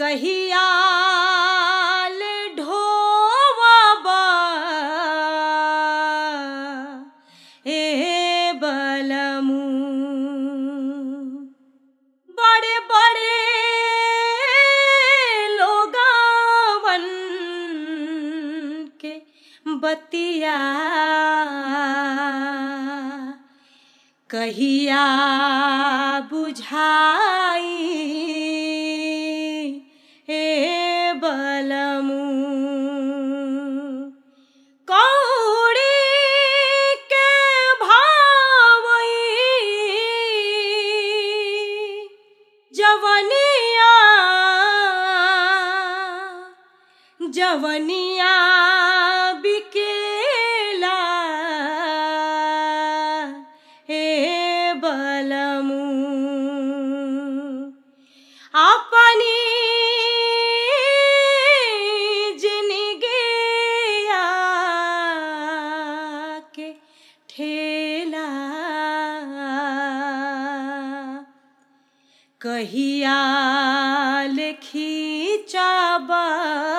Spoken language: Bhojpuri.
कहिया ले ढोवबा ए बलमू बड़े बड़े लोगावन के बतिया कहिया बुझाई ए बलमू कौड़ी के भावई जवनिया जवनिया बिकेला हे बलमू अपनी जिनगिया के ठेला कहिया लिखी चाबा